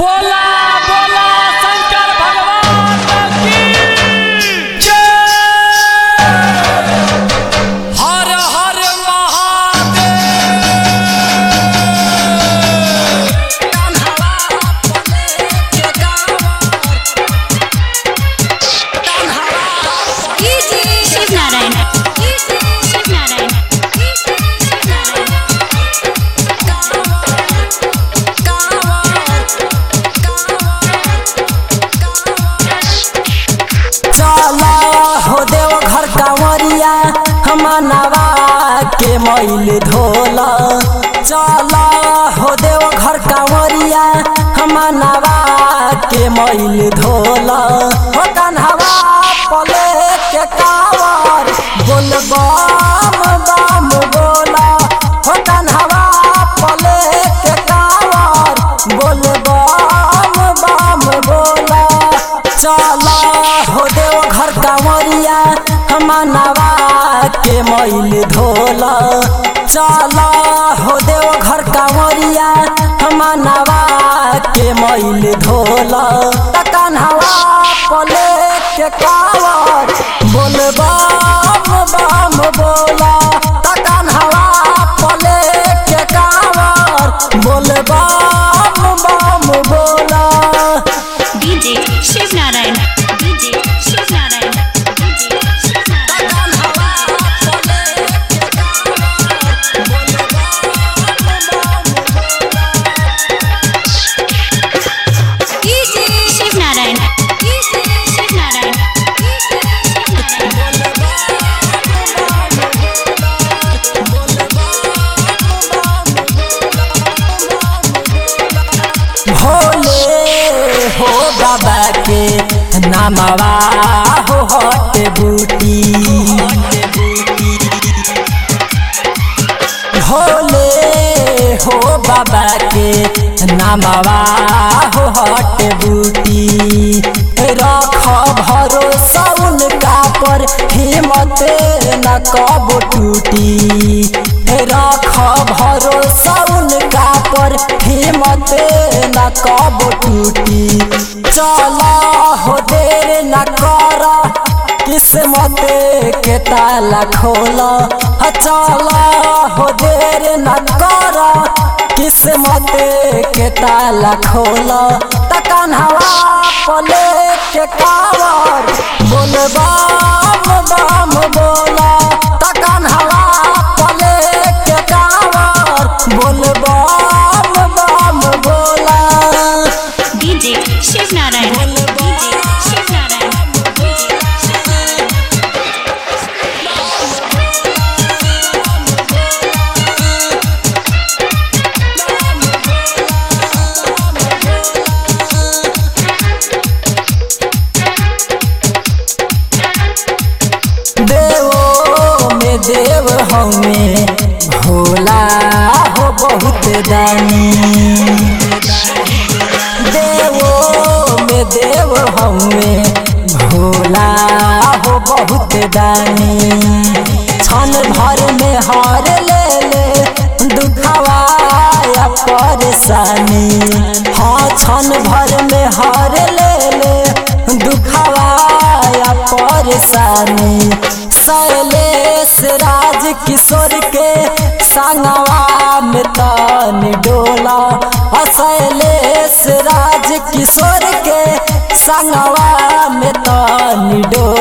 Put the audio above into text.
बोला बोला शंकर भगवान की जय हर हर महादेव शिव नारायण शिव नारायण चला हो देव घर कांवरिया हमनवा के मैल धोला चला हो देव घर कांवरिया हमनवा के मैल धोला हो कन्हवा पले के कावर बोल बम बम बोला हो कन्हवा पले के कावर बोल बम बम बोला चला हो देव घर कांवरिया हमनवा के मैल धोला चला हो देव घर कांवरिया हमनवा के मैल धोला कन्हवा पले के कावर बोल बम बम बोला कन्हवा पले के कावर बोल बम बम बोला DJ Shiv Narayan DJ Shiv Narayan DJ Shiv Narayan Shiv Narayan Shiv Narayan Bhole हो बाबा के नामवा हो हट बूटी भोले हो बाबा के नामवा हो हट बूटी रख भरोसा उनका पर हिम्मत न कब टूटी रख भरोसा उनका पर हिम्मत न कब टूटी चला हो देर न कर किस्मत के ताला खोला चला हो देर न कर किस्मत के ताला खोला तकन हवा पले के कावर बोल बम बम बोला तकन हवा पले के कावर बोल बम बम बोला डीजे शिव नारायण डीजे शिव नारायण देवो में देव हमें भोला हो बहुत दानी देवो में देव हमें भोला हो बहुत दानी क्षण भर में हार ले ले दुखवा या परेशानी हाँ क्षण भर में हार ले ले दुखवा या परेशानी शैलेश राज किशोर के संगवा में तान डोला आ शैलेश राज किशोर के संगवा में तान डोला